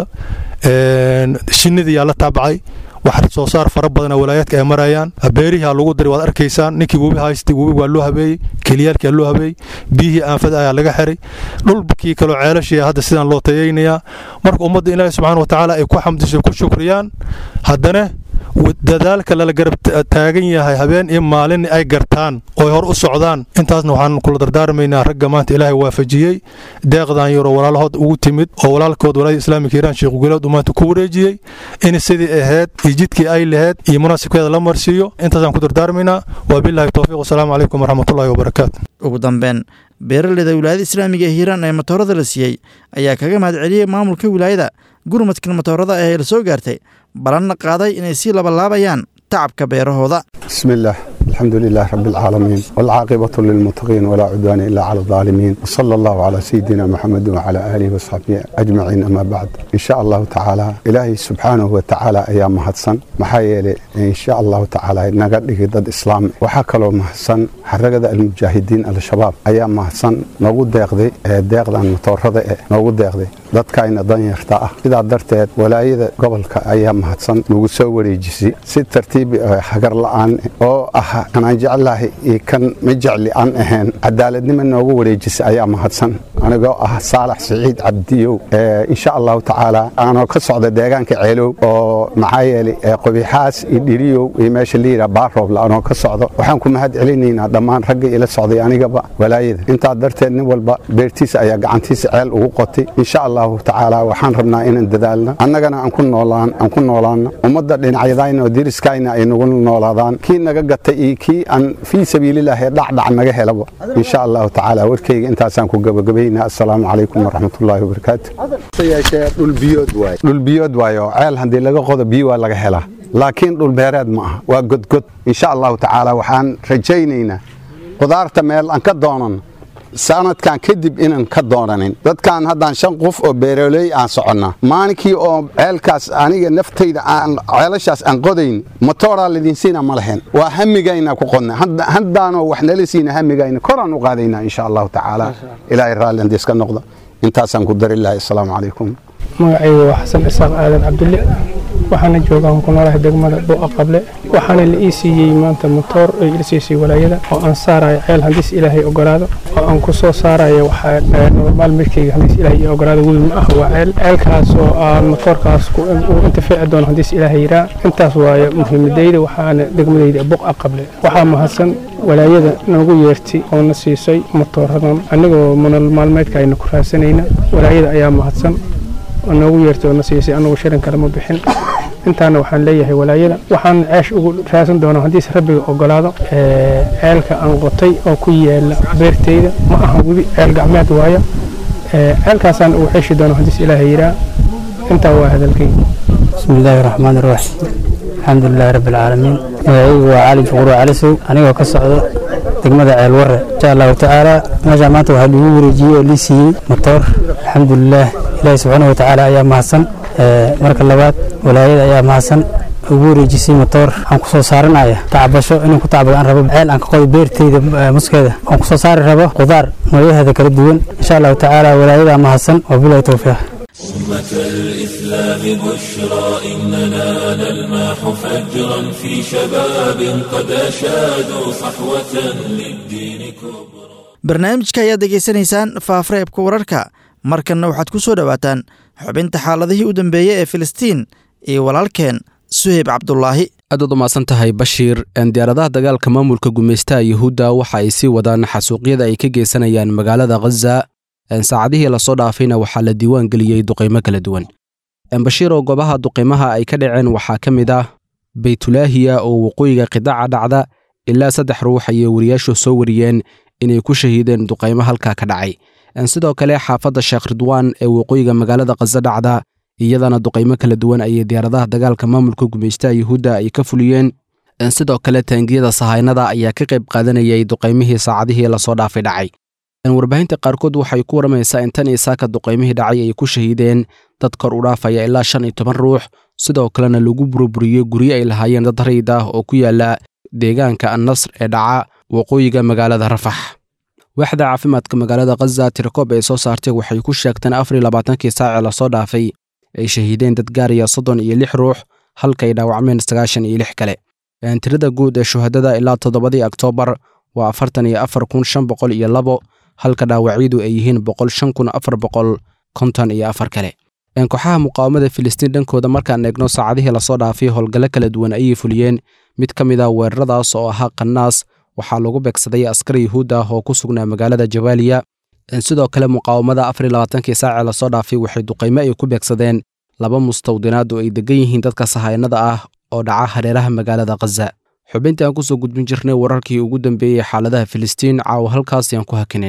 shinnidii yaa la taabacay wax soo saar fara badana walaayaadka ay marayaan beerihi lagu daray waad arkaysaan ninkii webi haystay webi waa loo habeeyey keliyaalkii loo habeeyey biyihii aanfada ayaa laga xiray dhulkii kaloo ceelashii hadda sidaan loo tayaynayaa marka ummadda ilaahi subxaana watacaala ay ku xamdiso ku shukriyaan haddana dadaalka lala garab taagan yahay habeen iyo maalin ay gartaan oo hor u socdaan intaasna waxaan kula dardaarmaynaa ragga maanta ilaahay waafajiyey deeqdan yaroo walaalahood ugu timid oo walaalkood walaayada islaamika hiiraan sheekh guleed uu maanta ku wareejiyey in sidii ahayd iyo jidkii ay lahayd iyo munaasibkeeda la marsiiyo intaasaan ku dardaarmaynaa waa bilahi towfiiq wasalaamu calaykum waraxmatullahi wabarakaatu ugu dambeyn beeraleyda wilaayada islaamiga ee hiiraan ee matoorada la siiyey ayaa kaga mahad celiyey maamulka wilaayada gurmadkan matoorada ee la soo gaartay balanna qaaday inay sii labalaabayaan tacabka beerahooda بسم الله الحمد لله رب العالمين والعاقبة للمتقين ولا عدوان إلا على الظالمين وصلى الله على سيدنا محمد وعلى آله وصحبه أجمعين أما بعد إن شاء الله تعالى إلهي سبحانه وتعالى أيام مهدسن محايلة إن شاء الله تعالى نقد ضد إسلام وحكلو مهدسن حرقة المجاهدين الشباب أيام مهدسن نقول داقدي داقدا متورطة نقول داقدي dadkayna danyarta ah sidaa darteed walaayada gobolka ayaa mahadsan nagu soo wareejisay si tartiibi hagar la'aan oo ah kan aan jeclahay iyo kan ma jecli aan ahayn cadaaladnimo noogu wareejisay ayaa mahadsan anigoo ah saalax siciid cabdiyow insha allahu tacaala aanoo ka socda deegaanka ceelow oo maxaa yeelay qobixaas iyo dhiriyow iyo meesha la yidhaha baarooble anoo ka socdo waxaan ku mahad celinaynaa dhammaan ragga ila socday anigaba walaayada intaa darteed nin walba beertiisa ayaa gacantiisa ceel ugu qotay insha allah tacaala waxaan rabnaa inaan dadaalno annagana aan ku noolaan aan ku noolaano ummadda dhinacyadayna oo diriskayna ay nagu noolaadaan kii naga gatay iyo kii aan fii sabiililaahi dhacdhac naga helaba insha allahu tacaala warkayga intaasaan ku gabagabaynaa assalaamu calaykum waraxmatullaahi wabarakaatu dhul biyood waayo ceel haddii laga qodo biyo waa laga helaa laakiin dhul beereed ma aha waa godgod insha allahu tacaala waxaan rajaynaynaa qudaarta meel aan ka doonan sanadkan kadib inaan ka doonanin dadkan haddaan shan qof oo beeroley aan soconnaa maalinkii oo ceelkaas aniga naftayda aan ceelashaas aan qodayn motooraa lidinsiina ma lahayn waa hamigayna ku qodna haddaanoo wax nala siina hamigayna koraan u qaadaynaa insha allahu tacaala ilaahay raalli haddii iska noqda intaasaan ku dari lahay assalaamu calaykum magacaygu waa xasan isaaq aadan cabdulle waxaana joogaan ku noolahay degmada buuqa qable waxaana la ii siiyey maanta motoor ay ila siisay walaayada oo aan saarayo ceel haddiis ilaahay ogolaado oo aan ku soo saarayo waxaa normaal midkayga haddiis ilaahay ii ogolaado webi ma ah waa ceel ceelkaas oo aan motoorkaas uu intifaaci doono haddiis ilaahay yiraa intaas waaye muhiimadayda waxaana degmadayda buuqa qable waxaa mahadsan walaayada noogu yeertay oo na siisay motooradan anigoo nolol maalmeedka ayna ku raadsanayna walaayada ayaa mahadsan oo noogu yeertay oo na siisay anagu shirin kale ma bixin intaana waxaan leeyahay walaayada waxaan ceesh ugu raadsan doonaa haddiise rabbiga ogolaado ceelka aan qotay oo ku yaala beertayda ma aha webi ceel gacmeed waaya ceelkaasaan ugu xeeshi doona haddiis ilaahay yiraa intaa waa hadalkayga بسم الله الرحمن الرحيم الحمد لله رب العالمين magacaygu waa cali juqur cali sow anigoo ka socdo degmada ceel warre insha allahu tacaala meeshaa maanta waxaa lagu wareejiyey oo lii siiyey motoor alxamdulilah ilaahi subxaanahu watacaala ayaa mahadsan marka labaad walaayada ayaa mahadsan ugu wareejisay motoor aan ku soo saaranaya tacbasho inaan ku tacbado aan rabo ceel aan ka qodo beertayda muskeeda aan ku soo saari rabo qudaar noocyaheeda kala duwan insha allahu tacaala walaayadaa mahadsan wabilahi towfiiq أمة الإسلام بشرى إننا نلمح فجرا في شباب قد أشادوا صحوة للدين كبرى barnaamijka ayaad degeysanaysaan faafreebka wararka markanna waxaad ku soo dhowaataan xubinta xaaladihii u dambeeyey ee filistiin iyo walaalkeen suheyb cabdulaahi aadaad u mahadsan tahay bashiir diyaaradaha dagaalka maamulka gumaystaha yuhuudda waxa ay sii wadaan xasuuqyada ay ka geysanayaan magaalada khaza saacadihii lasoo dhaafayna waxaa la diiwaan geliyey duqaymo kala duwan bashiir oo goobaha duqaymaha ay ka dhaceen waxaa ka mid ah baytulaahiya oo waqooyiga qidaaca dhacda ilaa saddex ruux ayay wariyaashu soo wariyeen inay ku shahiideen duqaymo halkaa ka dhacay sidoo kale xaafadda sheekh ridwaan ee waqooyiga magaalada khaza dhacda iyadana duqaymo kala duwan ayay diyaaradaha dagaalka maamulka gumaystaha yuhuudda ay ka fuliyeen sidoo kale taangiyada sahaynada ayaa ka qayb qaadanayay duqaymihii saacadihii lasoo dhaafay dhacay warbaahinta qaarkood waxay ku waramaysaa in tan iyo saaka duqaymihii dhacay ay ku shahiideen dad kor u dhaafaya ilaa shan iyo toban ruux sidoo kalena lagu burburiyey guryo ay lahaayeen dad rayid ah oo ku yaala deegaanka annasr ee dhaca waqooyiga magaalada rafax waaxda caafimaadka magaalada khaza tirakoob ay soo saartay waxay ku sheegteen afar iyo labaatankii saacee lasoo dhaafay ay shahiideen dad gaaraya soddon iyo lix ruux halka ay dhaawacmeen sagaashan iyo lix kale tirada guud ee shuhadada ilaa toddobadii oktoobar waa afartan iyo afar kun shan boqol iyo labo halka dhaawacyadu ay yihiin boqol shan kun afar boqol konton iyo afar kale kooxaha muqaawamada filistiin dhankooda markaan eegno saacadihii lasoo dhaafay howlgallo kala duwan ayay fuliyeen mid ka mid ah weeraradaas oo ahaa qanaas waxaa lagu beegsaday askar yuhuud ah oo ku sugnaa magaalada jabaaliya sidoo kale muqaawamada afar iyo labaatankii saacee lasoo dhaafay waxay duqaymo ay ku beegsadeen laba mustawdinaad oo ay degan yihiin dadka sahaynada ah oo dhaca hareeraha magaalada khaza xubintii aan kusoo gudbin jirnay wararkii ugu dambeeyey xaaladaha filistiin caawa halkaasi aan ku hakinaynaa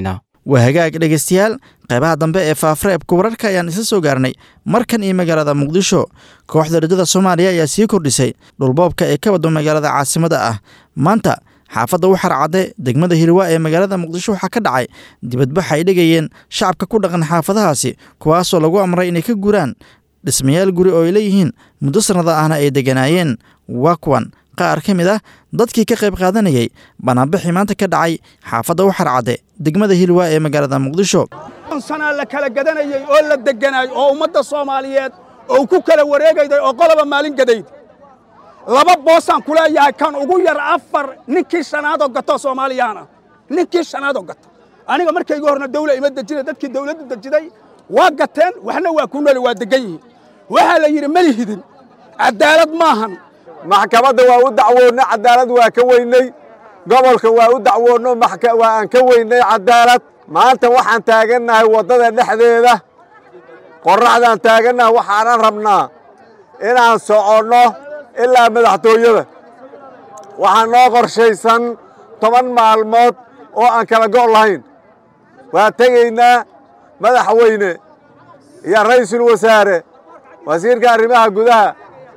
waa hagaag dhegaystayaal qaybaha dambe ee faafreebka wararka ayaan isla soo gaarnay markan iyo magaalada muqdisho kooxda riddada soomaaliya ayaa sii kordhisay dhulboobka ee ka wado magaalada caasimada ah maanta xaafadda waxar cadde degmada hilwa ee magaalada muqdisho waxaa ka dhacay dibadbax ay dhigayeen shacabka ku dhaqan xaafadahaasi kuwaasoo lagu amray inay ka guraan dhismayaal guri oo ay leeyihiin muddo sannada ahna ay degganaayeen waa kuwan qaar ka mid ah dadkii ka qayb qaadanayay banaanbixii maanta ka dhacay xaafadda waxar cadde degmada hilwa ee magaalada muqdisho sanaa la kala gadanayey oo la degganaay oo ummadda soomaaliyeed oo ku kala wareegayday oo qoloba maalin gadayd laba boosaan ku leeyahay kan ugu yar afar ninkii shanaadoo gato soomaaliyaana ninkii shanaadoo gato aniga markayga horna dawla ima dejina dadkii dawladdu dejiday waa gateen waxna waa ku nooli waa deggan yihiin waxaa la yidhi mali hidin caddaalad maahan maxkamadda waa u dacwoonnay caddaalad waa ka weynay gobolka waa u dacwoonno waa aan ka weynay caddaalad maanta waxaan taagannahay waddada dhexdeeda qorraxdaan taagannahay waxaanan rabnaa inaan soconno ilaa madaxtooyada waxaa noo qorshaysan toban maalmood oo aan kala go' lahayn waa tegaynaa madaxweyne iyo ra'iisul wasaare wasiirka arrimaha gudaha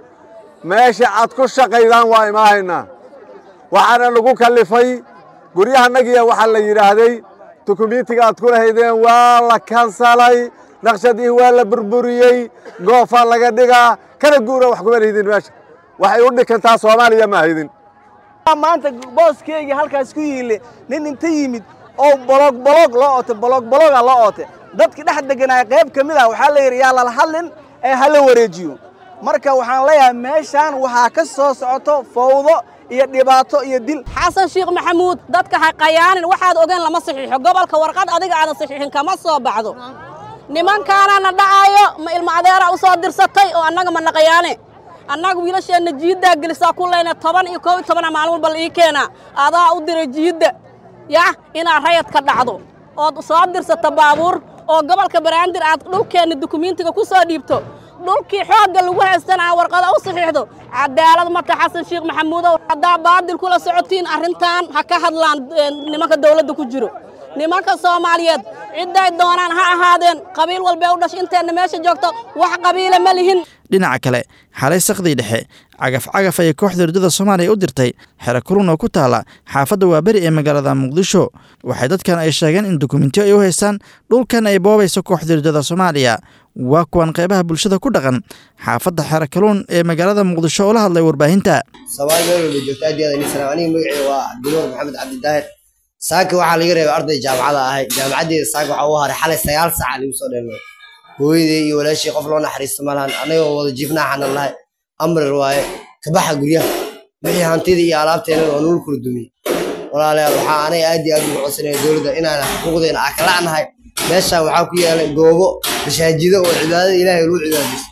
meesha aad ku shaqaydaan waa imaahaynaa waxaana lagu kallifay guryahannagiya waxaa la yidhaahday dukumiintiga aad ku lahaydeen waa la kansalay naqshadihii waa la burburiyey goofaa laga dhigaa kana guura wax kuma lahidin meesha waxay u dhikantaa soomaaliya ma haydin maanta booskeyga halkaas ku yiille nin inta yimid oo bolog bolog loo oote bolog bologa loo oote dadki dhex deganaya qayb ka mid ah waxaa la yidhi yaa lala hadlin ee hala wareejiyo marka waxaan leeyahay meeshaan waxaa ka soo socoto fawdo iyo dhibaato iyo dil xasan sheekh maxamuud dadka ha qayaanin waxaad ogeen lama saxiixo gobolka warqad adiga aadan saxiixin kama soo baxdo nimankaanana dhacaayo ma ilmo adeera u soo dirsatay oo annaga ma naqayaane annaga wiilasheenna jiiddaa gelisaa ku leyna toban iyo koob iyo tobana maalin walba la ii keenaa adaa u diray jiidda yah inaad rayad ka dhacdo ood soo dirsata baabuur oo gobolka baraandir aad dhulkeenna dukumiintiga ku soo dhiibto dhulkii xoogga lagu haystana aa warqada u saxiixdo cadaalad marka xasan sheekh maxamuudow haddaa baadil kula socotiin arrintan ha ka hadlaan nimanka dawladda ku jiro nimanka soomaaliyeed cidday doonaan ha ahaadeen qabiil walbee u dhashay inteenna meesha joogto wax qabiila ma lihin dhinaca kale xalay sakdii dhexe cagaf cagaf ayay kooxda riddada soomaaliya u dirtay xero kulun oo ku taala xaafadda waaberi ee magaalada muqdisho waxay dadkan ay sheegeen in dukumentiyo ay u haystaan dhulkan ay boobayso kooxda riddada soomaaliya waa kuwan qaybaha bulshada ku dhaqan xaafadda xero kaluun ee magaalada muqdisho oo la hadlay warbaahinta soomaali meel walba joogta aad iyo aad ini salaam aniga magacii waa cabdinuur maxamed cabdidaahir saaka waxaa laga reebay arday jaamacada ahay jaamacaddeeda saaka waxaa u haray xalay sagaal saaca lagu soo dheelmay hooyadey iyo walaashii qof loo naxariisto malahan anagoo wada jiifnaa xanan lahay amrar waaye kabaxa guryaha wixii hantida iyo alaabteena oo nul kula dumiyey walaalayaal waxaa anaga aad iyo aad ugu codsanaya dowladda inaan xuquuqdeena akalacnahay meeshaan waxaa ku yaalay goobo masaajido oo cibaadada ilaahay lagu cibaadaysto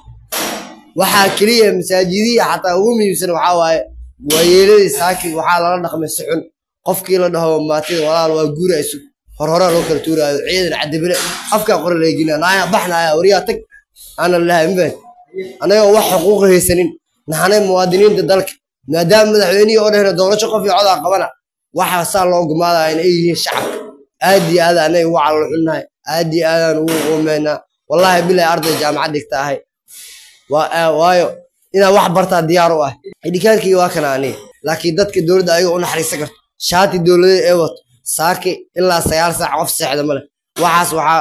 waxaa keliya masaajidihii xataa ugu muhiimsan waxaa waaye waayeeladii saaki waxaa lala dhaqmay si xun qofkii la dhaho maatida walaal waa guurayso horhoraa loo kala tuuraayo ciidan cadibile afkaa qora leegina naaya baxnaaya waryaa tag aana lahay mafahad annagoo wax xuquuqa haysanin nahanay muwaadiniinta dalka maadaama madaxweynihii oo dhehna doorasho qof iyo codaa qabana waxaa saa loo gumaadaya in ay yihiin shacabka aad iyo aad anay ugu calal xunnahay aad iyo aadaan ugu qoomeynaa wallaahi bilahi arday jaamacad dhigta ahay waayo inaan wax bartaa diyaar u ah idhikaankii waa kana aniga laakiin dadka dowladda ayaga u naxariisan karto shaati dowladeed ee wato saaki ilaa sagaal saac qof seexda ma leh waxaas waxaa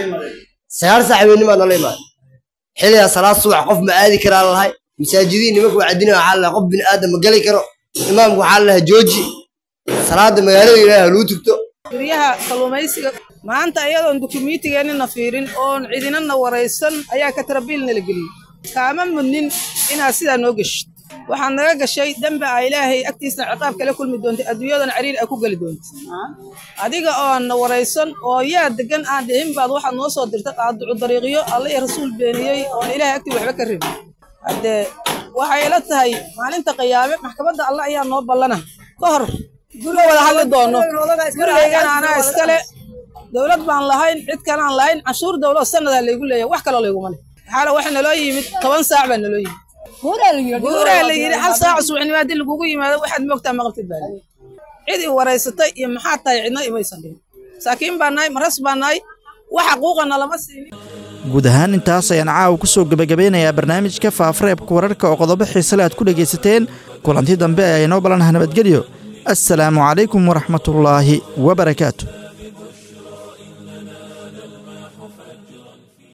sagaal saac habeenimaa nala imaan xilligaa salaad subax qof ma aadi karaa lalahay masaajidihii nimanka wacdina waxaa lalahay qof bini aadam ma geli karo imaamku waxaa lalahay jooji salaada magaalada ilaahi haluu tugto guryaha kalluumaysiga maanta iyadoon dukumiintigeennina fiirin oon cidinana waraysan ayaa katarabiilna la geliyey kaama mudnin inaad sidaa noo geshid waxaad naga gashay dembi a ilaahay agtiisna ciqaab kala kulmi doontay adduunyadana cariir a ku geli doonta adiga oon na waraysan oo yaa degan aan dhihin baad waxaad noo soo dirtay qaaducu dariiqyo alla iyo rasuul beeniyey oon ilaahay agtii waxba ka rabin haddee waxay ila tahay maalinta qiyaame maxkamadda alle ayaa noo ballana ka hor guriga wada hadli doono gurigaygana anaa iskale dowlad baan lahayn cid kalaan lahayn canshuur dowlad sanadaa laygu leeyahay wax kaloo layguma leh xaala waxa naloo yimid toban saac baa naloo yimid guuraa la yidhi hal saac subaxnimo haddii lagugu yimaado waxaad moogtaa maqaltid baa cid i waraysatay iyo maxaa tahay cidna imaysan dhihin masaakiin baa nahay maras baa nahay wax xaquuqana lama siinin guud ahaan intaas ayaan caawa ku soo gebagabeynayaa barnaamijka faafareebka wararka oo qodobo xiisale aad ku dhegaysateen kulanti dambe ayaa inoo balanaha nabadgelyo assalaamu calaykum waraxmatullaahi wabarakaatu